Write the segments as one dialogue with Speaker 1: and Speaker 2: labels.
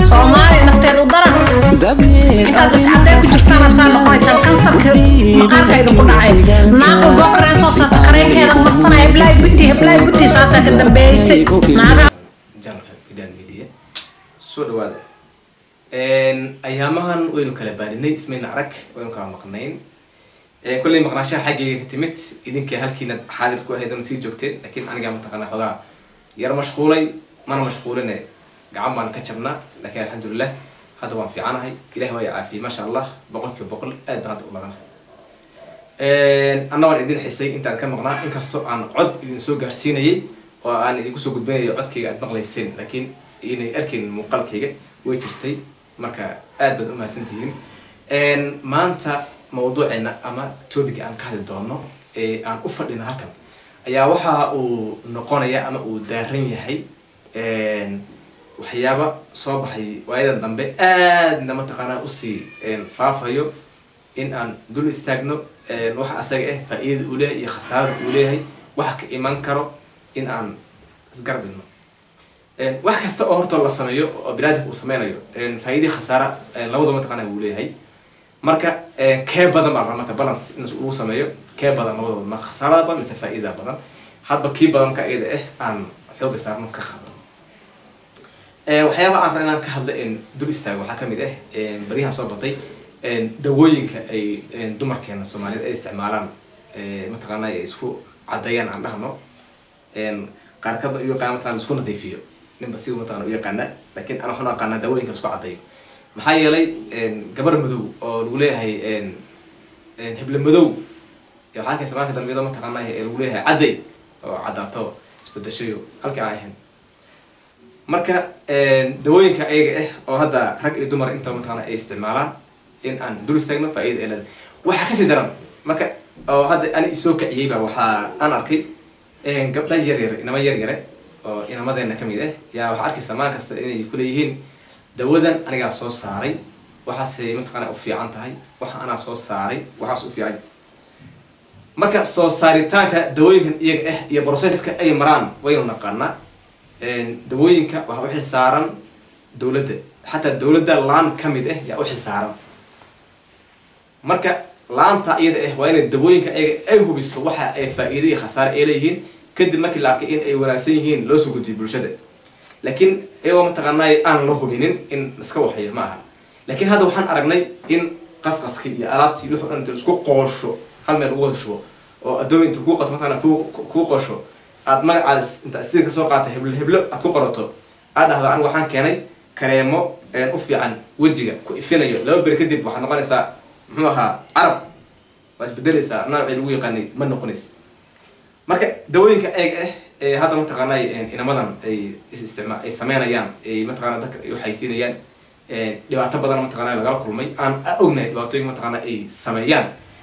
Speaker 1: soomaali nafteedu daran intaad iscadee ku jirtaan aad saa noqonaysaan kansarka maqaarkayda ku dhacay naaqu gokreen soo saarta kareenkeeda marsana heblaay buti heblaay buti saasaa ka dambeeysay naaga
Speaker 2: janalka bidan media soo dhawaada ayaamahan waynu kala baarinay ismayna arag waynu kala maqnayn kolley maqnaashaha xaggayga ka timid idinka halkiina xaadir ku ahayd sii joogteen laakiin anigaa mataqaana xoogaa yar mashquulay mana mashquuline gacan baan ka jabnaa laakiin alxamdulilah hadda waan fiicanahay ilahi waa i caafiyey maasha allah boqol kiiba boqol aad baan hadda u ladana anna waan idin xisay intaan ka maqnaa inkastoo aan cod idin soo gaarsiinayay oo aan idinku soo gudbinayo codkayga aad maqlayseen laakiin inay arkayn muuqaalkayga way jirtay marka aad baad umahadsantihiin maanta mawduuceena ama topic aan ka hadli doono ee aan u fadhino halkan ayaa waxa uu noqonaya ama uu daaran yahay waxyaaba soo baxay waayadan dambe aadna mataqaanaa usii faafayo in aan dul istaagno waxa asaga ah faa-iidada uu leeyahay iyo khasaarada uu leeyahay waxa ka iman karo in aan isgarab dhigno wax kasta oo horta la sameeyo oo binaadamka uu sameynayo faa-idii khasaara labadaba mataqaana wuu leeyahay marka kee badan baa marka balance in lagu sameeyo kee badan labadaba ma khasaarada badan mise faa-idada badan hadba kii badanka iyada ah aan xooga saarno ka qaadano waxyaaba aan raba inaan ka hadla dul istaago waxaa kamid ah baryahan soo batay dawooyinka ay dumarkeena soomaaliyeed ay isticmaalaan mataqaana ay isku caddeeyaan aan dhahno qaarkadna u yaqaan mataqana isku nadiifiyo ninba si mataqana u yaqaana laakiin ana waxaan u aqaanaa dawooyinka isku caddeeyo maxaa yeelay gabar madow oo lagu leeyahay heble madow waxaa arkaysa maanka dambe iyadoo mataqaana lagu leeyahay cadday oo caddaato isbedeshayo halkii aan ahayn marka dawooyinka ayaga ah oo hadda rag iyo dumar inta mataqana ay isticmaalaan in aan dul istaagno faa-ida elada waxaa kasii daran marka oo hadda ani isoo kaciyey baa waxaa aan arkay gabdha yar yare inama yar yare oo inamadeena kamid ah yaa waxaa arkaysa maan kasta inay kuleeyihiin dawadan anigaa soo saaray waxaasay mataqaana u fiican tahay waxa anaa soo saaray waxaas u fiican marka soo saaritaanka dawooyinkan iyaga ah iyo processka ay maraan waynu naqaanaa dawooyinka waxaa u xil saaran dawladda xataa dawladda laan kamid ah yaa u xil saaran marka laanta iyada ah waa inay dawooyinka ayaga ay hubiso waxa ay faa-iida iyo khasaare ay leeyihiin kadib markii la arkay in ay wanaagsan yihiin loo soo gudbiyo bulshada laakiin iyagoo mataqaanay aan la hubinin in iska waxayo ma aha laakiin hadda waxaan aragnay in qasqaskii iyo alaabtii wixii dhan inta isku qoosho hal meel ugu wada shubo oo addoomi inta kuu qato mataqana ku kuu qoosho aad magacaada inta sida kasoo qaata heblo heblo aad ku qorato aad dhahdo anigu waxaan keenay kareemo u fiican wejiga ku ifinayo laba beri kadib waxaad noqonaysaa muxuu ahaa carab waa isbedeleysaa noocii lagu yaqaanay ma noqonays marka dawooyinka ayaga ah ee hadda mataqaanay inamadan ay isticmaa ay sameynayaan ay mataqana dadka ay uxaysiinayaan dhibaato badan mataqana lagala kulmay aan ognahay dhibaatooyinka mataqana ay sameeyaan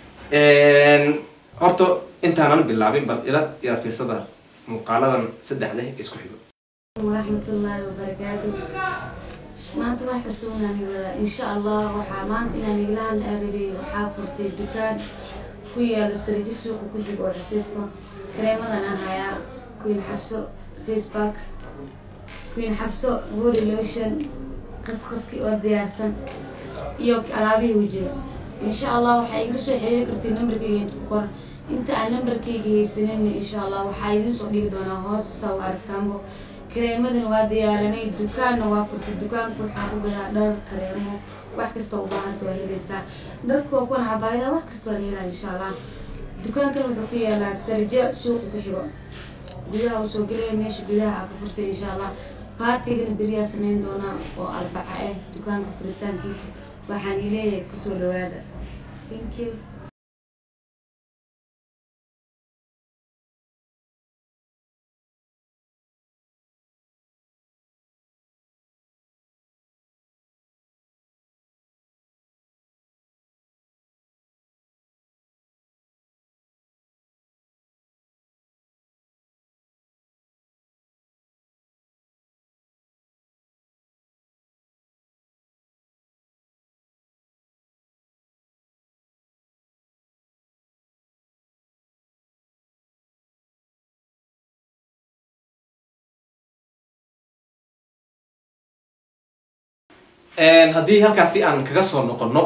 Speaker 2: horta intaanan bilaabin bal ila ila fiirsada muuqaaladan saddexda isku xigo
Speaker 3: waraxmatullaahi wabarakaatu maanta wax cusubnaan wada insha allah waxaa maanta inaan igala hadla arabay waxaa furtay dukaan ku yaalo sarijo suuqa ku xigo oo cusubka kareemadan aan hayaa queen xabso facebook queen xabso body lotion qasqaski oo diyaarsan iyo alaabihii wajiga insha allah waxaa igala soo xiriiri kartay nambarkayga ku qoran inta aan nambarkayga haysanin insha allah waxaa idiin soo dhigi doonaa hoos saw aragtaanbo kareemadan waa diyaaranay dukaanna waa furtay dukaanka waxaa ku gadaa dhar kareemo wax kasta u baahanta waa helaysaa dharka waa kuwan cabaayada wax kasta waa la helaa insha allah dukaankan wuxuu ku yaalaa sarja suuqa ku xigo gudaha uu soo gelaya meesha gudaha aa ka furtay insha allah baatigan beriyaa sameyn doonaa oo albaxa ah dukaanka furitaankiisa waxaan ileeyahay kusoo dhawaada thank you
Speaker 2: haddii halkaasi aan kaga soo noqono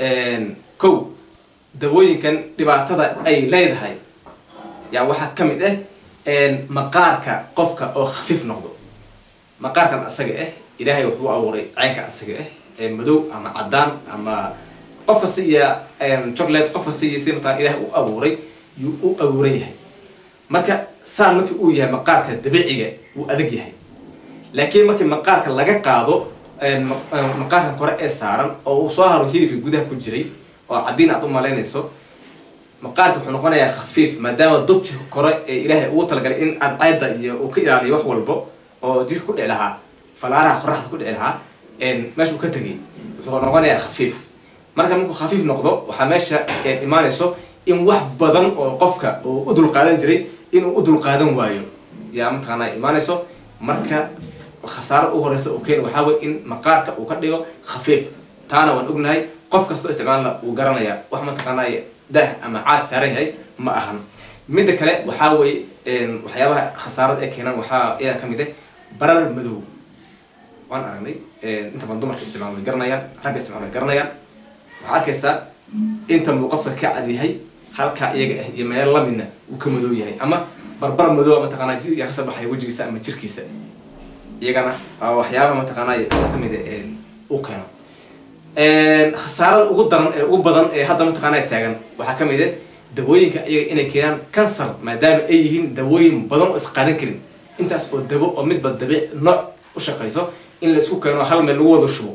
Speaker 2: kow dawooyinkan dhibaatada ay leedahay yaa waxaa ka mid ah maqaarka qofka oo khafiif noqdo maqaarkan asaga ah ilaahay wuxuu abuuray caynka asaga ah ee madow ama cadaan ama qof kasta iyo chocolate qof kasta iyo si mataan ilaahay u abuuray yuu u abuuran yahay marka saan markii uu yahay maqaarka dabiiciga wuu adag yahay laakiin markii maqaarka laga qaado maqaarkan kore ee saaran oo uu soo haro hilibka gudaha ku jiray oo caddiin aad u malaynayso maqaarka wuxuu noqonayaa khafiif maadaama dubki kore ee ilaahay ugu talagalay in cadceeda iyo uu ka ilaaliyo wax walbo oo jirka ku dhici lahaa falaaraha qoraxda ku dhici lahaa meesha uu ka tegay wuxuu noqonayaa khafiif marka markuu khafiif noqdo waxaa meesha imaanayso in wax badan oo qofka uu u dulqaadan jiray inuu u dulqaadan waayo yaa mataqaanaa imaanayso marka khasaarada u horeysa uu keeni waxaa wey in maqaarka uu ka dhigo khafiif taana waan ognahay qof kastoo isticmaalna uu garanayaa wax mataqaanaa dah ama caad saaran yahay ma ahan midda kale waxaa weye waxyaabaha khasaarada ee keenan waxaa iyaa kamid ah barar madow waan aragnay inta badan dumarka isticmaal way garanayaan ragga isticmaal way garanayaan waxaa arkaysaa inta muu qofka ka cad yahay halkaa iyaga ah iyo meel lamidna uu ka madow yahay ama barbar madow mataqaanaa yaa kasoo baxaya wejigiisa ama jirkiisa iyagana waa waxyaabaha mataqaanaa waxaa kamid ah uu keeno khasaarada ugu daran ee ugu badan ee hadda mataqaanaa taagan waxaa ka mid ah dawooyinka iyaga inay keenaan cancer maadaama ay yihiin dawooyin badan oo isqaadan karin intaas oo dabo oo midba dabiic nooc u shaqayso in la isku keeno hal meel lagu wada shubo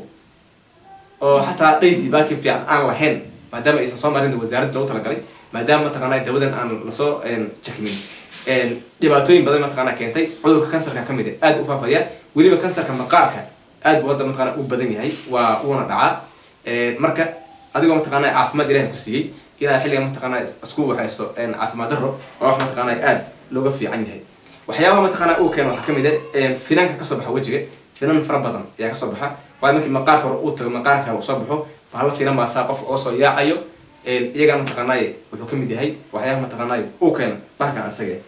Speaker 2: oo xataa dhaydii baaki fiican aan lahayn maadaama aysan soo marin wasaaradda loogu talagalay maadaama mataqaanaa dawadan aan lasoo jakmin dhibaatooyin badan mataqaanaa keentay cudurka kansarka ka mid ah aad u faafaya weliba kansarka maqaarka aad buu hadda mataqaanaa u badan yahay waa uuna dhacaa marka adigoo mataqaanaa caafimaad ilahay ku siiyey ilaa xilligan mataqaanaa isku waxayso caafimaad darro waa wax mataqaanaa aad looga fiican yahay waxyaabaha mataqaanaa uu keeno waxaa kamid ah finanka kasoo baxa wejiga finan fara badan ayaa kasoo baxa waayo markii maqaarka hore uu tago maqaarka uu soo baxo bahalo finan baa saa qofka oo soo yaacayo iyagana mataqaanaa wuxuu kamid yahay waxyaabaha mataqaanaa uu keeno bahalkan asaga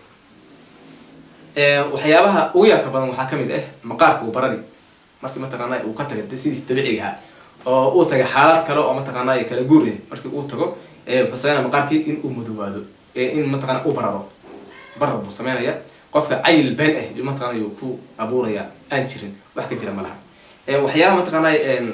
Speaker 2: waxyaabaha ugu yaabka badan waxaa kamid ah maqaarka uu barari markii mataqaanaa uu ka tagay sidiis dabiiciga ahaa oo uu tagay xaalad kale oo mataqaanaa kala guur ah markii uu tago wuxuu sameynaya maqaarkii in uu madowaado in mataqaanaa uu bararo barar buu sameynaya qofka cayil been ah yuu mataqaanaa yuu ku abuuraya aan jirin wax ka jira malaha waxyaabaha mataqaanaa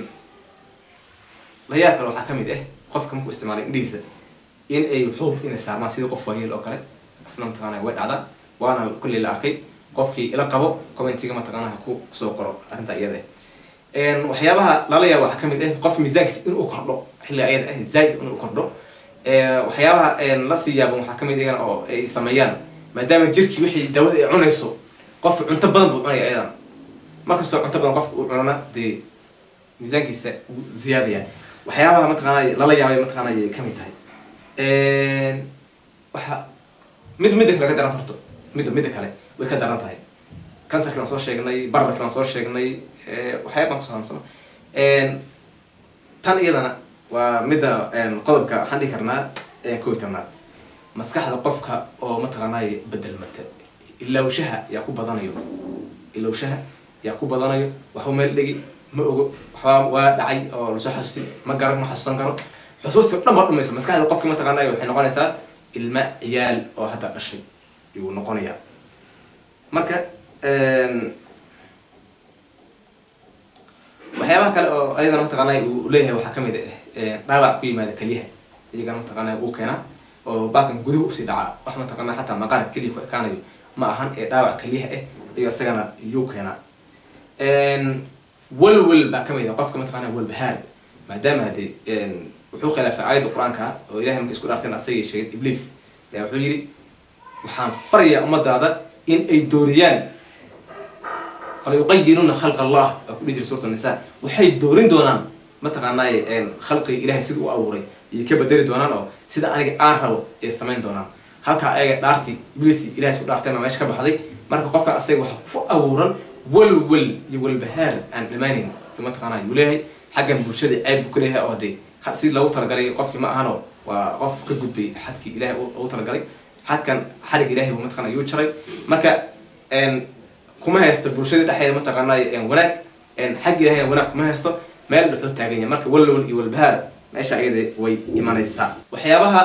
Speaker 2: la yaab kale waxaa kamid ah qofka markuu isticmaalay indhihiisa in ay xuub inay saarmaan sidii qof waayeel oo kale isna mataqaanaa way dhacdaa waana kulley la arkay qofkii ila qabo commentiga mataqaanaa ha ku soo qoro arrinta iyada waxyaabaha lala yaabo waxaa kamid ah qofka miisaankiisa inuu kordho xilli ayada ah zaaid inuu kordho waxyaabaha la sii yaaban waxaa kamid iyagana oo ay sameeyaan maadaama jirkii wixii daawada ay cunayso qofka cunto badan buu cunaya ayadana markastoo cunto badan qofka uu cunana dee miisaankiisa wuu ziyaadaya waxyaabaha mataqaanaa lala yaabay mataqaanaa ayay kamid tahay waxa mid midda kale ka daran horto midda midda kale way ka daran tahay kansarkii waan soo sheegnay bararkii waan soo sheegnay waxyaaba baan kusoo hamsano tan iyadana waa midda qodobka waxaan dhihi karnaa kow iyo tobnaad maskaxda qofka oo mataqaanaa bedelmata ilowshaha yaa ku badanayo ilowshaha yaa ku badanayo waxuu meel dhigi ma ogo waxbaa waa dhacay oo lasoo xasuusin ma garan ma xasuusan karo xusuusti o dhan baa dhumaysa maskaxda qofka mataqaanaa waxay noqonaysaa ilma ciyaal oo hadda dhashay yuu noqonayaa marka waxyaabaha kale oo ayadana mataqaanaa uu leeyahay waxaa kamid ah dhaawac ku yimaada keliyaha iyagana mataqaanaa uu keenaa oo baakan guduhu usii dhacaa wax mataqaanaa xataa maqaarka keliya ku ekaanayo ma ahan ee dhaawac keliyaha ah iyo isagana yuu keenaa walwal baa kamid ah qofka mataqaanaa walbahaar maadaama hadee wuxuu khilaafay aayadda qur-aanka oo ilahay markay isku dhaarteen asagii sheegay ibliis ayaa wuxuu yidhi waxaan farayaa ummadaada in ay dooriyaan falayuqayiruna khalq allah waa ku dhihi jiray suurat nisa waxay doorin doonaan mataqaanaa khalqiga ilahay sida u abuuray ayay ka bedeli doonaan oo sida aniga aan rabo ay samayn doonaan halkaa ayaga dhaartii ibliis ilahay isku dhaarteen baa meesha ka baxday marka qofka asaga waxa ku abuuran walwal iyo walbahaar aan dhamaaneyn mataqaanaa yuu leeyahay xaggan bulshada ceeb buu ka leeyahay oo dee si loogu talagalay qofkii ma ahano waa qof ka gudbay xadkii ilahay ugu talagalay xadkan xarig ilahay buu mataqana yuu jaray marka kuma haysto bulshada dhexdeeda mataqaanaa wanaag xag ilahayna wanaag kuma haysto meel dhexoo taagan yahay marka walwal iyo walbahaar meesha iyada way imanaysaa waxyaabaha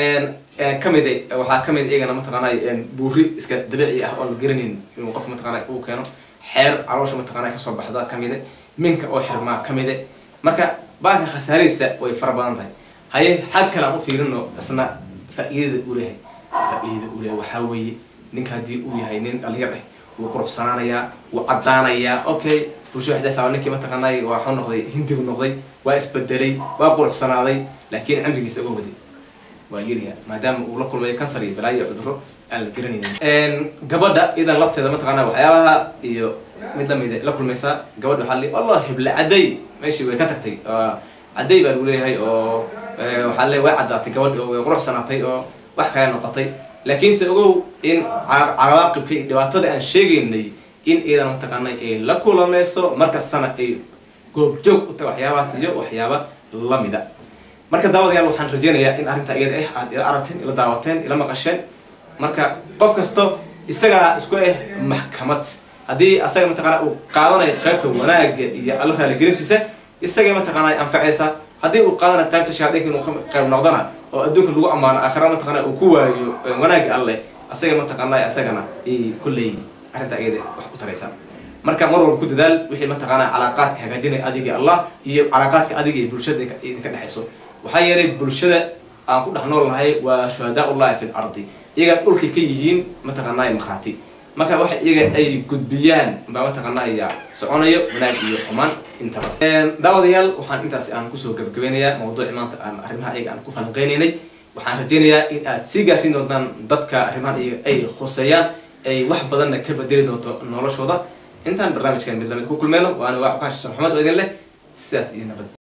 Speaker 2: kamid waxaa kamid iyagana mataqaanay buuri iska dabiici ah oon la garanayn inuu qof mataqaanay uu keeno xeer caloosha mataqaanay kasoo baxda kamide minka oo xirmaa kamide marka baanka khasaaradiisa way fara badan tahay haye xag kale aan u fiirino isna faa-iidada uu leeyahay faa-iidada uu leeyahay waxaa weeye ninka haddii uu yahay nin dhalinyar ah wuu quruxsanaanayaa wuu caddaanayaa okay bulsho waxdaasa ninkii mataqaanay waa xu noqday hindigu noqday waa isbedelay waa quruxsanaaday laakiin cimrigiisa uga waday waa yarya maadaama uu la kulmayo kansar iyo balaayo cudurro aan la garanaynin gabadha idan lafteeda mataqaana waxyaabaha iyo mid lamida la kulmaysaa gabadha waxaa li allah hebla cadday meeshii way ka tagtay cadday baa lagu leeyahay oo waxaa le way caddaatay gabadhi oo way quruxsanaatay oo wax kale noqotay laakiinse ogow in cawaaqibka iyo dhibaatada aan sheegaynay in iyadan mataqaanay ay la kulamayso markastana ay goobjoog u tahay waxyaabahaas iyo waxyaaba lamida marka daawadayaal waxaan rajeynayaa in arrintaa iyada ah aad ila aragteen ila daawateen ila maqasheen marka qof kasto isagaa isku ah maxkamad haddii asaga mataqaana uu qaadanayo qaybta wanaaga iyo alla raaligelintiisa isagay mataqaana anfacaysa haddii uu qaadanayo qaybta shayaadiinka inuu qayb noqdana oo adduunka lagu ammaano aakhira mataqaana uu ku waayo wanaaga alleh asaga mataqaana asagana ay kolley arrintaa iyada wax u taraysa marka mar walba ku dadaal wixii mataqaana calaaqaadka hagaajinaya adiga allah iyo calaaqaadka adiga iyo bulshada idinka dhexayso waxaa yeelay bulshada aan ku dhex nool nahay waa shuhadaa ullahi fi lardi iyaga dhulkay ka yihiin mataqaanay markhaati marka waxa iyaga ay gudbiyaan baa mataqaanaya soconayo wanaag iyo xumaan intaba daawadayaal waxaan intaasi aan kusoo gabagabeynayaa mawduuci maanta aan arrimaha iyaga aan ku falanqeynaynay waxaan rajeynayaa in aad sii gaarsiin doontaan dadka arrimahan iyaga ay khuseeyaan ay wax badanna ka bedeli doonto noloshooda intaan barnaamijkan mid lamid ku kulmeyno waana waa xukaan shishan maxamed oo idin leh sidaas iyo nabad